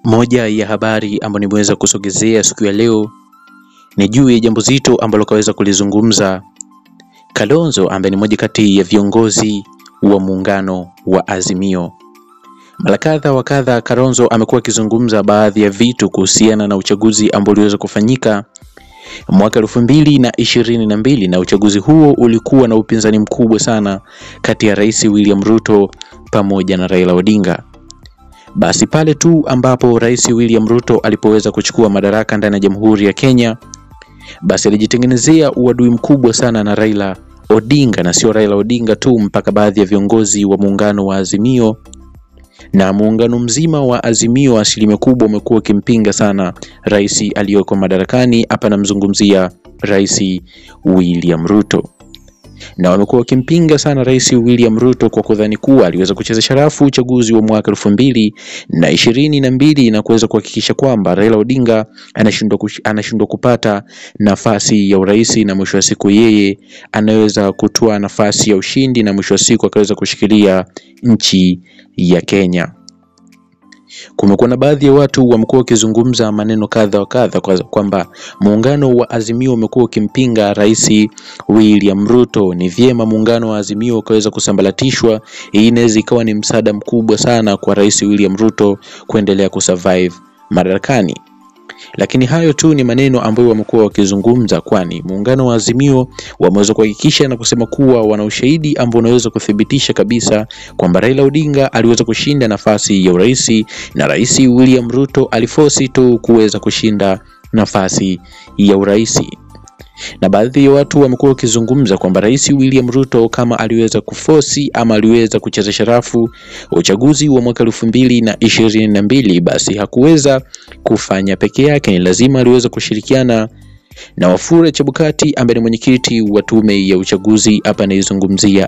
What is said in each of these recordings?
Moja ya habari ambayo nimeweza kusogezea siku ya leo ni juu ya jambo zito ambalo kaweza kulizungumza Kalonzo ambaye ni moja kati ya viongozi wa muungano wa Azimio. Mara kadha wa kadha, Kalonzo amekuwa akizungumza baadhi ya vitu kuhusiana na uchaguzi ambao uliweza kufanyika mwaka elfu mbili na ishirini na mbili na uchaguzi huo ulikuwa na upinzani mkubwa sana kati ya Rais William Ruto pamoja na Raila Odinga. Basi pale tu ambapo Rais William Ruto alipoweza kuchukua madaraka ndani ya Jamhuri ya Kenya, basi alijitengenezea uadui mkubwa sana na Raila Odinga, na sio Raila Odinga tu, mpaka baadhi ya viongozi wa muungano wa Azimio na muungano mzima wa Azimio, asilimia kubwa umekuwa ukimpinga sana rais aliyoko madarakani. Hapa namzungumzia Rais William Ruto na wamekuwa wakimpinga sana Rais William Ruto kwa kudhani kuwa aliweza kucheza sharafu uchaguzi wa mwaka elfu mbili na ishirini na mbili na kuweza kuhakikisha kwamba Raila Odinga anashindwa anashindwa kupata nafasi ya urais na mwisho wa siku yeye anaweza kutoa nafasi ya ushindi na mwisho wa siku akaweza kushikilia nchi ya Kenya. Kumekuwa na baadhi ya watu wamekuwa wakizungumza maneno kadha wa kadha kwamba muungano wa Azimio umekuwa ukimpinga Rais William Ruto. Ni vyema muungano wa Azimio ukaweza kusambaratishwa. Hii inaweza ikawa ni msaada mkubwa sana kwa Rais William Ruto kuendelea kusurvive madarakani. Lakini hayo tu ni maneno ambayo wamekuwa wakizungumza, kwani muungano wa Azimio wameweza kuhakikisha na kusema kuwa wana ushahidi ambao unaweza kuthibitisha kabisa kwamba Raila Odinga aliweza kushinda nafasi ya urais na Rais William Ruto alifosi tu kuweza kushinda nafasi ya urais na baadhi ya watu wamekuwa wakizungumza kwamba Rais William Ruto kama aliweza kufosi ama aliweza kucheza sharafu uchaguzi wa mwaka elfu mbili na ishirini na mbili basi hakuweza kufanya peke yake, ni lazima aliweza kushirikiana na Wafula Chebukati ambaye ni mwenyekiti wa tume ya uchaguzi, hapa anaizungumzia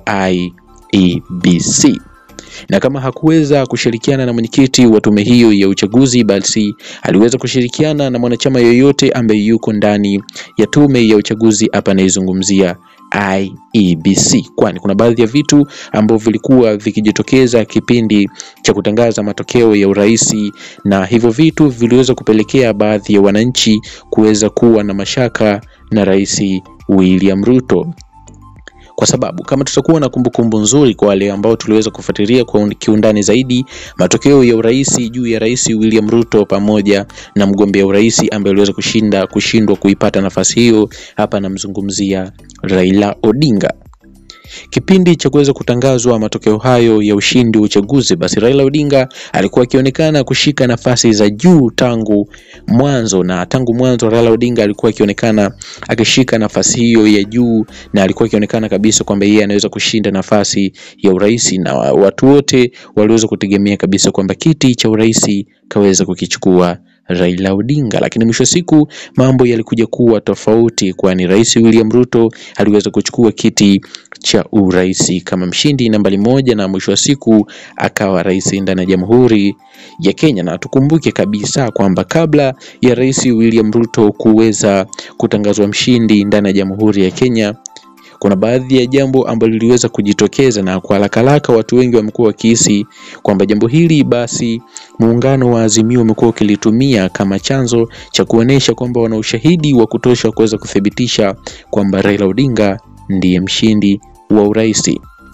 IEBC na kama hakuweza kushirikiana na mwenyekiti wa tume hiyo ya uchaguzi, basi aliweza kushirikiana na mwanachama yoyote ambaye yuko ndani ya tume ya uchaguzi, hapa anaizungumzia IEBC, kwani kuna baadhi ya vitu ambavyo vilikuwa vikijitokeza kipindi cha kutangaza matokeo ya urais, na hivyo vitu viliweza kupelekea baadhi ya wananchi kuweza kuwa na mashaka na Rais William Ruto kwa sababu kama tutakuwa na kumbukumbu nzuri kwa wale ambao tuliweza kufuatilia kwa kiundani zaidi matokeo ya urais juu ya Rais William Ruto pamoja na mgombea urais ambaye aliweza kushinda kushindwa kuipata nafasi hiyo, hapa namzungumzia Raila Odinga. Kipindi cha kuweza kutangazwa matokeo hayo ya ushindi wa uchaguzi, basi Raila Odinga alikuwa akionekana kushika nafasi za juu tangu mwanzo, na tangu mwanzo Raila Odinga alikuwa akionekana akishika nafasi hiyo ya juu, na alikuwa akionekana kabisa kwamba yeye anaweza kushinda nafasi ya urais, na watu wote waliweza kutegemea kabisa kwamba kiti cha urais kaweza kukichukua Raila Odinga, lakini mwisho wa siku mambo yalikuja kuwa tofauti, kwani Rais William Ruto aliweza kuchukua kiti cha urais kama mshindi nambari moja, na mwisho wa siku akawa rais ndani ya Jamhuri ya Kenya. Na tukumbuke kabisa kwamba kabla ya Rais William Ruto kuweza kutangazwa mshindi ndani ya Jamhuri ya Kenya kuna baadhi ya jambo ambalo liliweza kujitokeza na kwa haraka haraka watu wengi wamekuwa wakihisi kwamba jambo hili basi muungano wa Azimio umekuwa ukilitumia kama chanzo cha kuonesha kwamba wana ushahidi wa kutosha kuweza kuthibitisha kwamba Raila Odinga ndiye mshindi wa urais,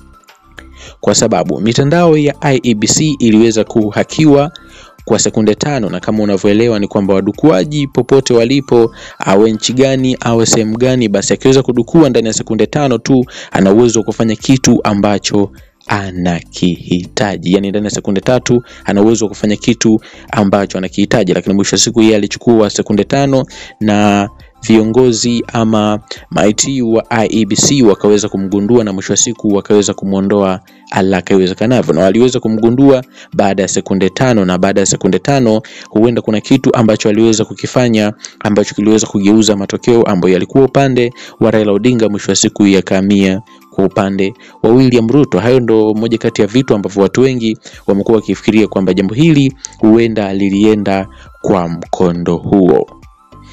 kwa sababu mitandao ya IEBC iliweza kuhakiwa kwa sekunde tano, na kama unavyoelewa ni kwamba wadukuaji popote walipo, awe nchi gani, awe sehemu gani, basi akiweza kudukua ndani ya sekunde tano tu ana uwezo wa kufanya kitu ambacho anakihitaji. Yani ndani ya sekunde tatu ana uwezo wa kufanya kitu ambacho anakihitaji, lakini mwisho wa siku yeye alichukua sekunde tano na viongozi ama maiti wa IEBC wakaweza kumgundua na mwisho wa siku wakaweza kumwondoa haraka iwezekanavyo, na waliweza kumgundua baada ya sekunde tano, na baada ya sekunde tano huenda kuna kitu ambacho aliweza kukifanya ambacho kiliweza kugeuza matokeo ambayo yalikuwa upande wa Raila Odinga, mwisho wa siku yakamia kwa upande wa William Ruto. Hayo ndo moja kati ya vitu ambavyo watu wengi wamekuwa wakifikiria kwamba jambo hili huenda lilienda kwa mkondo huo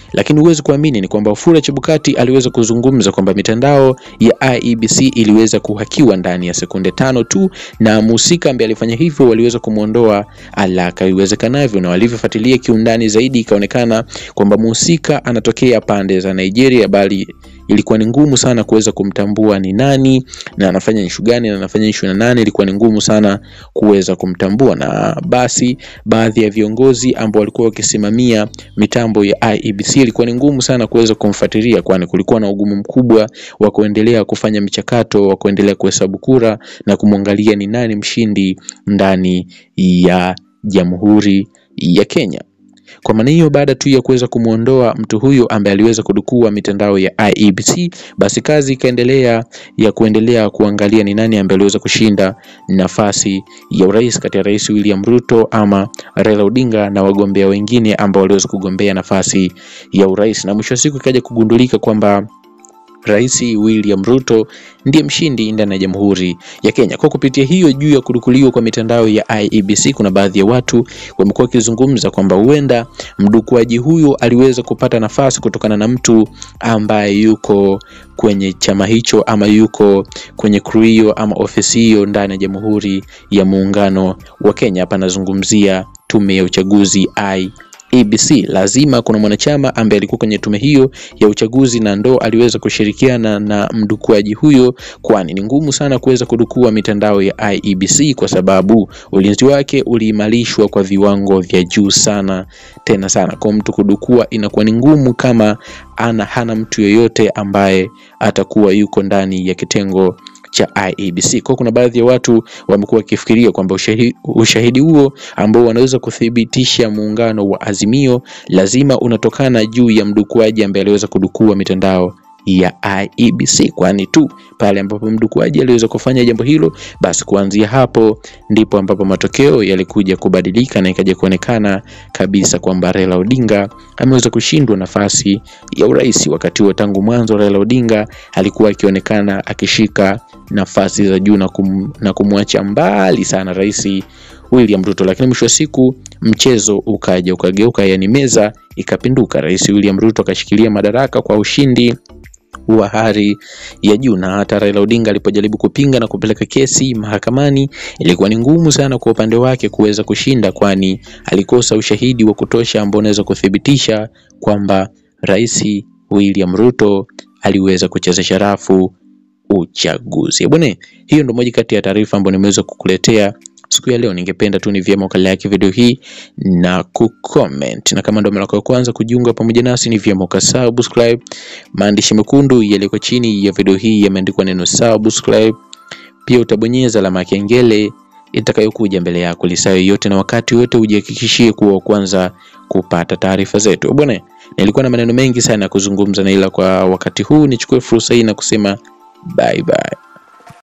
lakini huwezi kuamini ni kwamba Wafula Chebukati aliweza kuzungumza kwamba mitandao ya IEBC iliweza kuhakiwa ndani ya sekunde tano tu, na mhusika ambaye alifanya hivyo waliweza kumwondoa haraka iwezekanavyo, na walivyofuatilia kiundani zaidi ikaonekana kwamba mhusika anatokea pande za Nigeria, bali ilikuwa ni ngumu sana kuweza kumtambua ni nani na anafanya ishu gani na anafanya ishu na nani, ilikuwa ni ngumu sana kuweza kumtambua, na basi baadhi ya viongozi ambao walikuwa wakisimamia mitambo ya IEBC ilikuwa ni ngumu sana kuweza kumfuatilia, kwani kulikuwa na ugumu mkubwa wa kuendelea kufanya michakato wa kuendelea kuhesabu kura na kumwangalia ni nani mshindi ndani ya Jamhuri ya Kenya. Kwa maana hiyo, baada tu ya kuweza kumwondoa mtu huyo ambaye aliweza kudukua mitandao ya IEBC, basi kazi ikaendelea ya kuendelea kuangalia ni nani ambaye aliweza kushinda nafasi ya urais kati ya Rais William Ruto ama Raila Odinga na wagombea wengine ambao waliweza kugombea nafasi ya urais, na mwisho wa siku ikaja kugundulika kwamba Rais William Ruto ndiye mshindi ndani ya Jamhuri ya Kenya. Kwa kupitia hiyo, juu ya kudukuliwa kwa mitandao ya IEBC, kuna baadhi ya watu wamekuwa wakizungumza kwamba huenda mdukuaji huyo aliweza kupata nafasi kutokana na mtu ambaye yuko kwenye chama hicho ama yuko kwenye crew hiyo ama ofisi hiyo ndani ya Jamhuri ya Muungano wa Kenya. Hapa nazungumzia tume ya uchaguzi I EBC lazima kuna mwanachama ambaye alikuwa kwenye tume hiyo ya uchaguzi na ndo aliweza kushirikiana na mdukuaji huyo, kwani ni ngumu sana kuweza kudukua mitandao ya IEBC kwa sababu ulinzi wake uliimarishwa kwa viwango vya juu sana tena sana. Kwa mtu kudukua inakuwa ni ngumu kama ana hana mtu yoyote ambaye atakuwa yuko ndani ya kitengo cha IEBC. Kwa kuna baadhi ya watu wamekuwa wakifikiria kwamba ushahidi, ushahidi huo ambao wanaweza kuthibitisha muungano wa Azimio lazima unatokana juu ya mdukuaji ambaye aliweza kudukua mitandao ya IEBC, kwani tu pale ambapo mdukuaji aliweza kufanya jambo hilo, basi kuanzia hapo ndipo ambapo matokeo yalikuja kubadilika na ikaja kuonekana kabisa kwamba Raila Odinga ameweza kushindwa nafasi ya urais. Wakati huo tangu mwanzo Raila Odinga alikuwa akionekana akishika nafasi za juu na, kum, na kumwacha mbali sana Rais William Ruto, lakini mwisho wa siku mchezo ukaja ukageuka, yani meza ikapinduka. Rais William Ruto akashikilia madaraka kwa ushindi wa hali ya juu, na hata Raila Odinga alipojaribu kupinga na kupeleka kesi mahakamani, ilikuwa ni ngumu sana kwa upande wake kuweza kushinda, kwani alikosa ushahidi wa kutosha ambao unaweza kuthibitisha kwamba Rais William Ruto aliweza kuchezesha rafu uchaguzi. Bwana, hiyo ndio moja kati ya taarifa ambayo nimeweza kukuletea siku ya leo. Ningependa tu ni vyema ukalike video hii na kucomment, na kama ndio mara ya kwanza kujiunga pamoja nasi, ni vyema ukasubscribe. Maandishi mekundu yaliyoko chini ya video hii yameandikwa neno subscribe. Pia utabonyeza alama ya kengele itakayokuja mbele yako lisaa yoyote na wakati wote, ujihakikishie kuwa wa kwanza kupata taarifa zetu. Bwana, nilikuwa na maneno mengi sana ya kuzungumza na ila kwa wakati huu nichukue fursa hii na kusema bye bye.